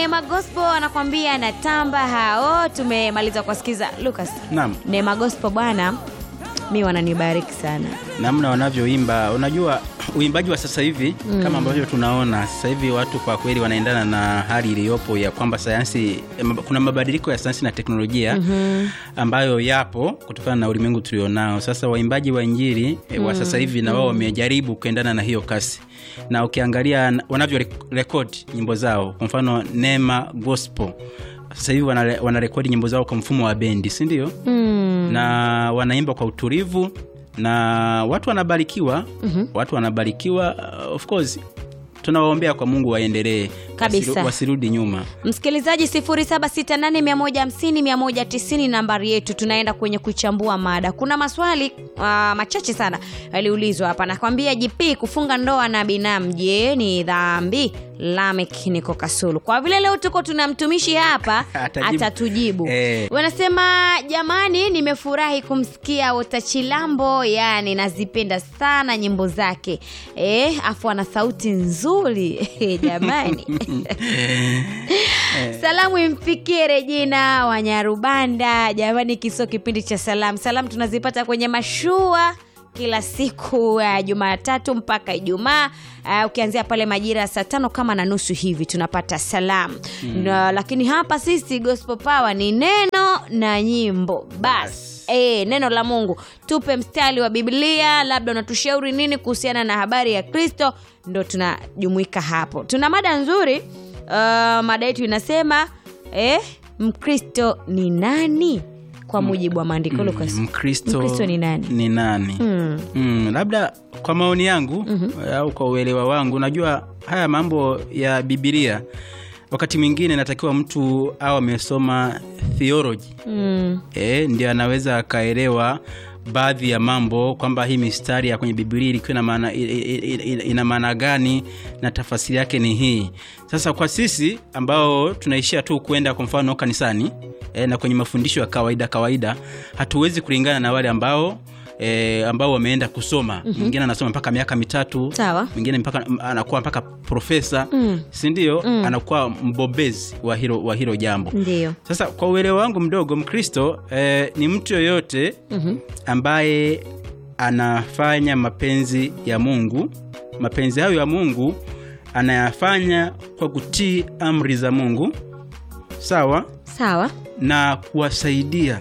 Neema Gospel anakwambia natamba hao. Tumemaliza kuwasikiza Lucas. Naam. Neema Gospel bwana, mi wananibariki sana. namna wanavyoimba unajua uimbaji wa sasa hivi mm. kama ambavyo tunaona sasa hivi watu kwa kweli wanaendana na hali iliyopo ya kwamba sayansi em, kuna mabadiliko ya sayansi na teknolojia mm-hmm. ambayo yapo kutokana na ulimwengu tulionao sasa waimbaji wa injili mm. wa sasa hivi na wao wamejaribu kuendana na hiyo kasi na ukiangalia n- wanavyo rek- rekodi nyimbo zao kwa mfano nema gospel sasa hivi wanare- wanarekodi nyimbo zao kwa mfumo wa bendi si ndio Mm. na wanaimba kwa utulivu na watu wanabarikiwa mm-hmm. watu wanabarikiwa uh, of course tunawaombea kwa mungu waendelee Kabisa. wasiru- wasirudi nyuma Msikilizaji 0768150190 nambari yetu, tunaenda kwenye kuchambua mada. Kuna maswali uh, machache sana yaliulizwa hapa. Nakwambia JP, kufunga ndoa na binamu, je, ni dhambi? Lamek niko Kasulu. Kwa vile leo tuko tuna mtumishi hapa Atajibu. atatujibu. Eh. Wanasema jamani, nimefurahi kumsikia Wota Chilambo, yani nazipenda sana nyimbo zake eh, afu ana sauti nzuri jamani Salamu imfikie Regina Wanyarubanda. Jamani, kisio kipindi cha salamu. Salamu tunazipata kwenye mashua kila siku ya Jumatatu mpaka Ijumaa. Uh, ukianzia pale majira ya saa tano kama na nusu hivi tunapata salamu na, lakini hapa sisi Gospel Power ni neno na nyimbo basi. E, neno la Mungu tupe mstari wa Biblia, labda unatushauri nini kuhusiana na habari ya Kristo, ndo tunajumuika hapo. Tuna mada nzuri uh, mada yetu inasema eh, Mkristo ni nani kwa mujibu wa maandiko Lucas? mkristo Mkristo ni nani? ni nani? Mm. Mm, labda kwa maoni yangu mm-hmm. au kwa uelewa wangu najua haya mambo ya bibilia wakati mwingine natakiwa mtu au amesoma theology Mm. e, ndio anaweza akaelewa baadhi ya mambo kwamba hii mistari ya kwenye bibilia ilikuwa ina maana i- i- i- ina maana gani na tafasiri yake ni hii sasa kwa sisi ambao tunaishia tu kwenda kwa mfano kanisani e, na kwenye mafundisho ya kawaida kawaida hatuwezi kulingana na wale ambao E, ambao wameenda kusoma mwingine mm-hmm. anasoma mpaka miaka mitatu Sawa. mwingine mpaka anakuwa mpaka profesa mm. sindio mm. anakuwa mbobezi wa hilo, wa hilo jambo Ndio. sasa kwa uelewa wangu mdogo mkristo eh, ni mtu yoyote mm-hmm. ambaye anafanya mapenzi ya mungu mapenzi hayo ya mungu anayafanya kwa kutii amri za mungu sawa Sawa. na kuwasaidia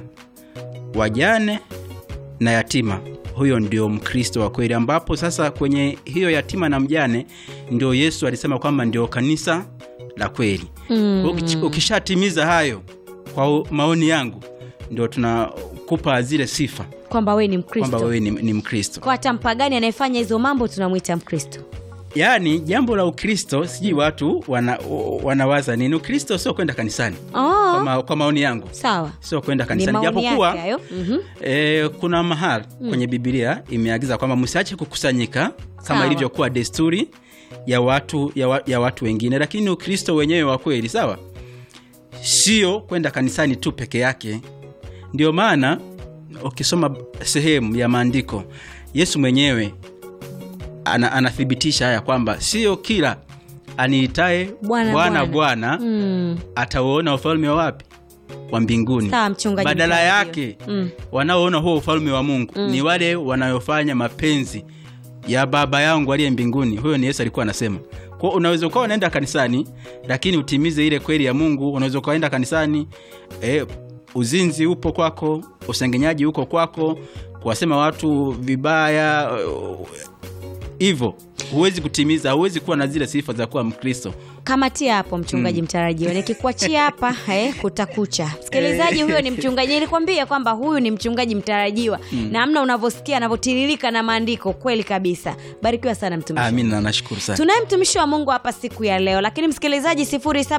wajane na yatima huyo ndio mkristo wa kweli ambapo sasa kwenye hiyo yatima na mjane ndio yesu alisema kwamba ndio kanisa la kweli Mm. Ukichi- ukishatimiza hayo kwa u- maoni yangu ndio tunakupa zile sifa Kwamba wewe ni kwamba Mkristo. wewe ni, ni mkristo Kwa hata mpagani anayefanya hizo mambo tunamwita Mkristo. yaani jambo la ukristo sijui watu wana, wanawaza nini ukristo sio kwenda kanisani kwa, Oh. ma, kwa maoni yangu Sawa. sio kwenda Ni kanisani maoni japokuwa yake hayo. Mhm. E, kuna mahali mm. kwenye bibilia imeagiza kwamba msiache kukusanyika kama Sawa. ilivyokuwa desturi ya watu ya, wa, ya watu wengine lakini ukristo wenyewe wa kweli sawa sio kwenda kanisani tu peke yake ndio maana ukisoma sehemu ya maandiko yesu mwenyewe ana, anathibitisha haya kwamba sio kila aniitaye Bwana, bwana Bwana. bwana Mm. atauona ufalme wa wapi wa mbinguni Sawa, mchungaji badala mtarajiwa. yake Mm. wanaoona huo ufalme wa mungu mm. ni wale wanayofanya mapenzi ya baba yangu aliye mbinguni huyo ni yesu alikuwa anasema kwa unaweza ukawa unaenda kanisani lakini utimize ile kweli ya mungu unaweza ukaenda kanisani eh, uzinzi upo kwako usengenyaji uko kwako kuwasema watu vibaya hivyo huwezi kutimiza huwezi kuwa na zile sifa za kuwa mkristo kamatia hapo mchungaji mtarajiwa nikikuachia hapa eh, kutakucha msikilizaji huyo ni mchungaji nilikwambia kwamba huyu ni mchungaji mtarajiwa namna unavyosikia anavyotiririka na maandiko kweli kabisa barikiwa sana mtumishi amina nashukuru sana tunaye mtumishi wa mungu hapa siku ya leo lakini msikilizaji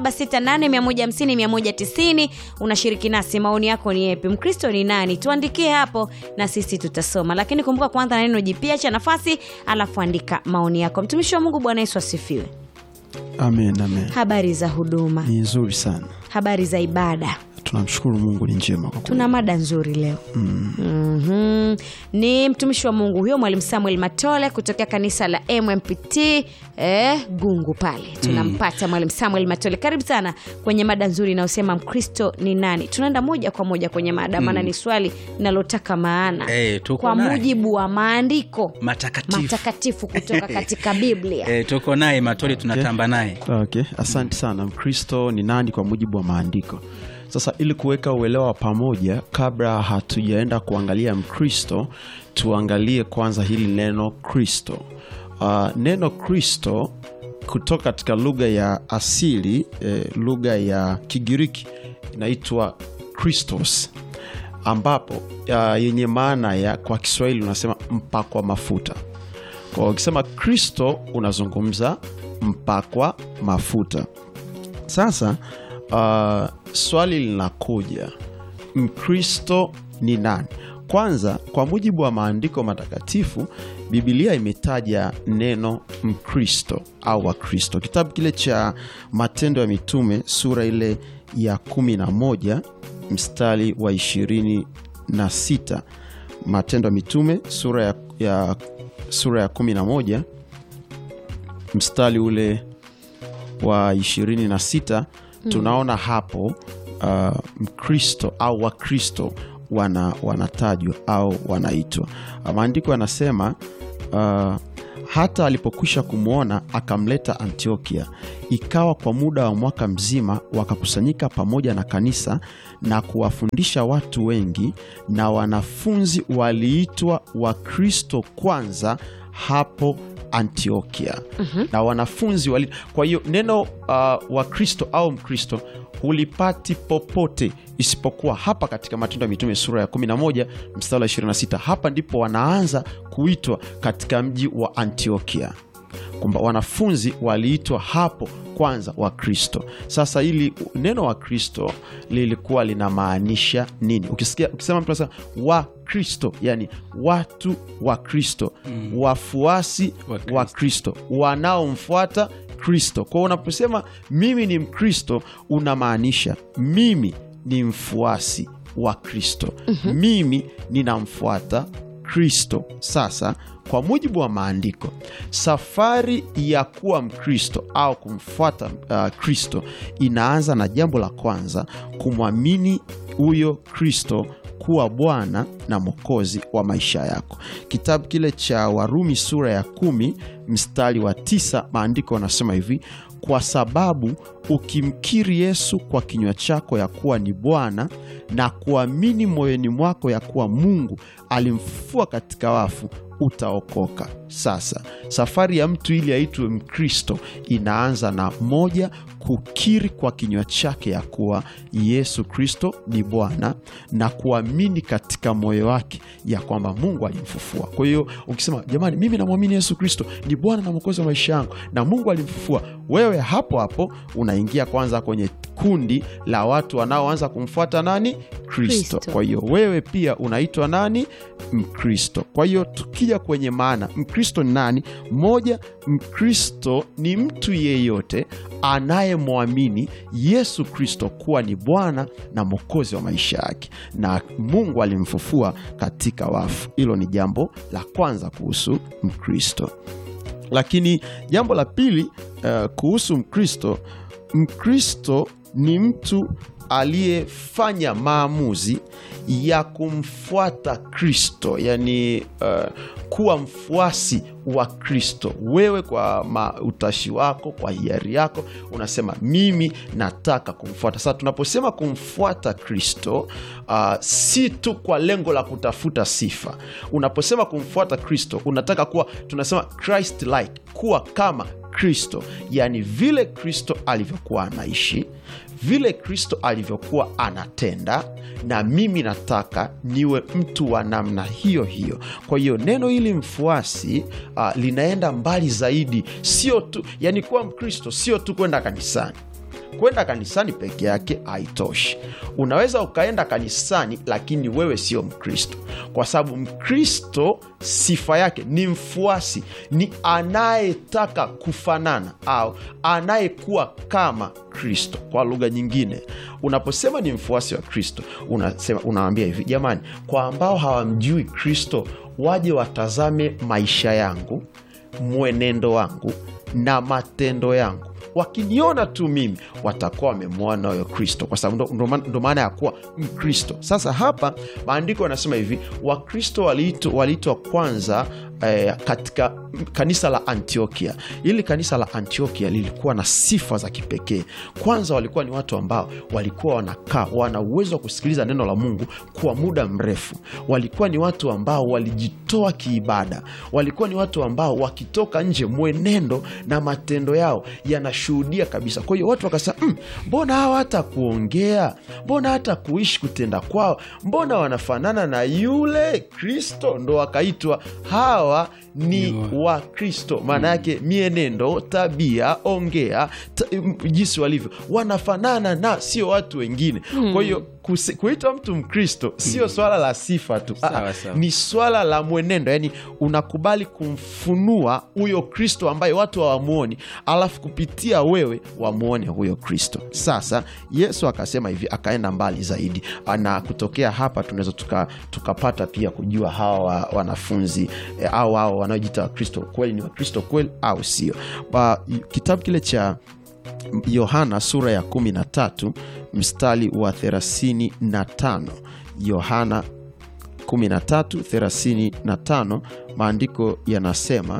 768150190 unashiriki nasi maoni yako ni yepi mkristo ni nani tuandikie hapo na sisi tutasoma lakini kumbuka kwanza na neno jipya cha nafasi alafu andika maoni yako mtumishi wa mungu bwana yesu asifiwe amen amen habari za huduma ni nzuri sana habari za ibada tunamshukuru mungu ni njema kwa kweli. tuna mada nzuri leo mm-hmm. ni mtumishi wa mungu huyo mwalimu samuel matole kutokea kanisa la mmpt eh, gungu pale tunampata mwalimu samuel matole karibu sana kwenye mada nzuri inayosema mkristo ni nani tunaenda moja kwa moja kwenye mada maana ni swali linalotaka maana Eh, tuko kwa naye. mujibu wa maandiko matakatifu matakatifu kutoka katika biblia e, tuko naye matoli tunatamba naye okay. asante sana mkristo ni nani kwa mujibu wa maandiko sasa ili kuweka uelewa wa pamoja kabla hatujaenda kuangalia mkristo tuangalie kwanza hili neno kristo uh, neno kristo kutoka katika lugha ya asili eh, lugha ya kigiriki inaitwa kristos ambapo uh, yenye maana ya kwa kiswahili unasema mpakwa mafuta kwa ukisema kristo unazungumza mpakwa mafuta sasa uh, swali linakuja mkristo ni nani kwanza kwa mujibu wa maandiko matakatifu bibilia imetaja neno mkristo au wakristo kitabu kile cha matendo ya mitume sura ile ya 11 mstari wa 26 matendo ya mitume sura ya, ya, sura ya 11 mstari ule wa 26 tunaona hapo uh, mkristo au wakristo wana, wanatajwa au wanaitwa Uh, maandiko yanasema uh, hata alipokwisha kumwona akamleta antiokia ikawa kwa muda wa mwaka mzima wakakusanyika pamoja na kanisa na kuwafundisha watu wengi na wanafunzi waliitwa wakristo kwanza hapo antiokia mm-hmm. na wanafunzi wali kwa hiyo neno uh, wakristo au mkristo hulipati popote isipokuwa hapa katika matendo ya mitume sura ya 11 mstari wa 26 hapa ndipo wanaanza kuitwa katika mji wa antiokia kwamba wanafunzi waliitwa hapo kwanza wakristo sasa hili neno wakristo lilikuwa linamaanisha nini ukisikia ukisema mtu anasema wakristo yani watu wa kristo mm. wafuasi Wa Kristo. wa kristo wanaomfuata kristo kwao unaposema mimi ni mkristo unamaanisha mimi ni mfuasi wa kristo mm-hmm. mimi ninamfuata kristo sasa kwa mujibu wa maandiko safari ya kuwa mkristo au kumfuata uh, kristo inaanza na jambo la kwanza kumwamini huyo kristo kuwa bwana na mwokozi wa maisha yako kitabu kile cha warumi sura ya kumi mstari wa tisa maandiko yanasema hivi kwa sababu ukimkiri yesu kwa kinywa chako ya kuwa ni bwana na kuamini moyoni mwako ya kuwa mungu alimfufua katika wafu utaokoka sasa safari ya mtu ili aitwe mkristo inaanza na moja kukiri kwa kinywa chake ya kuwa yesu kristo ni bwana na kuamini katika moyo wake ya kwamba mungu alimfufua kwa hiyo ukisema jamani mimi namwamini yesu kristo ni bwana na mwokozi wa maisha yangu na mungu alimfufua wewe hapo hapo unaingia kwanza kwenye kundi la watu wanaoanza kumfuata nani kristo Kristo. kwa hiyo wewe pia unaitwa nani mkristo kwa hiyo tukija kwenye maana mkristo ni nani moja mkristo ni mtu yeyote anayemwamini yesu kristo kuwa ni bwana na mwokozi wa maisha yake na mungu alimfufua katika wafu hilo ni jambo la kwanza kuhusu mkristo lakini jambo la pili uh, kuhusu mkristo mkristo ni mtu aliyefanya maamuzi ya kumfuata kristo yani uh, kuwa mfuasi wa kristo wewe kwa ma, utashi wako kwa hiari yako unasema mimi nataka kumfuata sasa tunaposema kumfuata kristo uh, si tu kwa lengo la kutafuta sifa unaposema kumfuata kristo unataka kuwa tunasema christ like kuwa kama kristo yaani vile kristo alivyokuwa anaishi vile kristo alivyokuwa anatenda na mimi nataka niwe mtu wa namna hiyo hiyo kwa hiyo neno hili mfuasi uh, linaenda mbali zaidi sio tu yani kuwa mkristo sio tu kwenda kanisani kwenda kanisani peke yake haitoshi unaweza ukaenda kanisani lakini wewe sio mkristo kwa sababu mkristo sifa yake ni mfuasi ni anayetaka kufanana au anayekuwa kama kristo kwa lugha nyingine unaposema ni mfuasi wa kristo unasema unawambia hivi jamani kwa ambao hawamjui kristo waje watazame maisha yangu mwenendo wangu na matendo yangu wakiniona tu mimi watakuwa wamemwona huyo kristo kwa sababu ndo- ndo maana- ndo maana ya kuwa mkristo sasa hapa maandiko yanasema hivi wakristo waliitwa waliitwa kwanza eh, katika kanisa la antiokia hili kanisa la antiokia lilikuwa na sifa za kipekee kwanza walikuwa ni watu ambao walikuwa wanakaa wana uwezo wa kusikiliza neno la mungu kwa muda mrefu walikuwa ni watu ambao walijitoa kiibada walikuwa ni watu ambao wakitoka nje mwenendo na matendo yao yanashuhudia kabisa kwa hiyo watu wakasema "Mm, mbona hawa hata kuongea mbona hata kuishi kutenda kwao mbona wanafanana na yule kristo ndo wakaitwa hawa ni Ni wa kristo maana yake mienendo tabia ongea ta, m- jinsi walivyo wanafanana na sio watu wengine kwa hiyo kusi- kuitwa mtu mkristo sio swala la sifa tu Sawa, Ah, sawa. ni swala la mwenendo yani unakubali kumfunua huyo kristo ambaye watu hawamwoni alafu kupitia wewe wamwone huyo kristo sasa yesu akasema hivi akaenda mbali zaidi na kutokea hapa tunaweza tuka- tukapata pia kujua hawa wa- wanafunzi eh, au hao wanaojiita wakristo kweli ni wakristo kweli au sio Ba- kitabu kile cha yohana sura ya 13 mstari wa 35 yohana 13:35 maandiko yanasema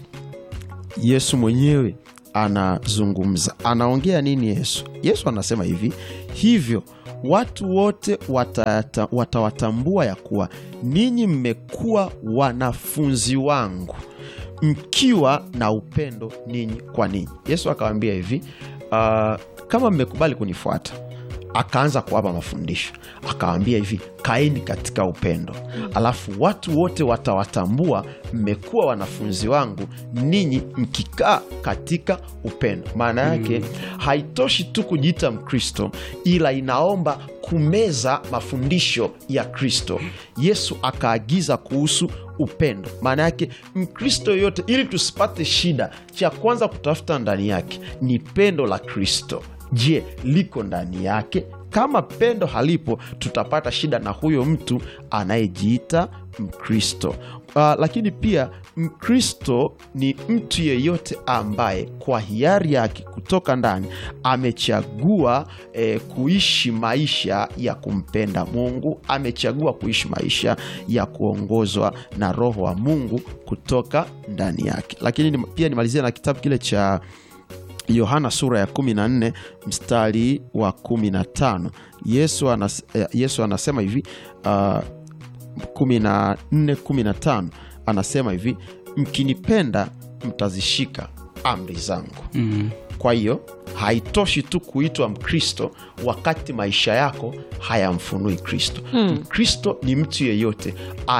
yesu mwenyewe anazungumza anaongea nini yesu yesu anasema hivi hivyo watu wote watata- watawatambua ya kuwa ninyi mmekuwa wanafunzi wangu mkiwa na upendo ninyi kwa ninyi yesu akawambia hivi uh, kama mmekubali kunifuata akaanza kuwapa mafundisho akawambia hivi kaeni katika upendo alafu watu wote watawatambua mmekuwa wanafunzi wangu ninyi mkikaa katika upendo maana yake haitoshi tu kujiita mkristo ila inaomba kumeza mafundisho ya kristo yesu akaagiza kuhusu upendo maana yake mkristo yoyote ili tusipate shida cha kwanza kutafuta ndani yake ni pendo la kristo je liko ndani yake kama pendo halipo tutapata shida na huyo mtu anayejiita mkristo uh, lakini pia mkristo ni mtu yeyote ambaye kwa hiari yake kutoka ndani amechagua eh, kuishi maisha ya kumpenda mungu amechagua kuishi maisha ya kuongozwa na roho wa mungu kutoka ndani yake lakini ni, pia nimalizia na kitabu kile cha yohana sura ya 14 mstari wa 15 yesu, anas, eh, yesu anasema hivi uh, 14 15 anasema hivi mkinipenda mtazishika amri zangu Mm. kwa hiyo haitoshi tu kuitwa mkristo wakati maisha yako hayamfunui kristo mkristo ni mtu yeyote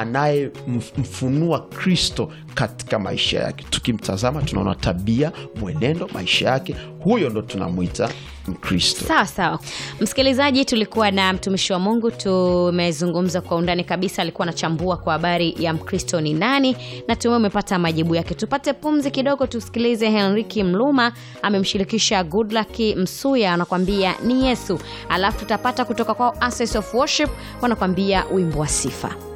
anayemfunua kristo katika maisha yake tukimtazama tunaona tabia mwenendo maisha yake huyo ndo tunamwita mkristo sawa sawa msikilizaji tulikuwa na mtumishi wa mungu tumezungumza kwa undani kabisa alikuwa anachambua kwa habari ya mkristo ni nani na tume umepata majibu yake tupate pumzi kidogo tusikilize henriki mluma amemshirikisha goodluck msuya anakwambia ni yesu alafu tutapata kutoka kwao Access of worship wanakwambia wimbo wa sifa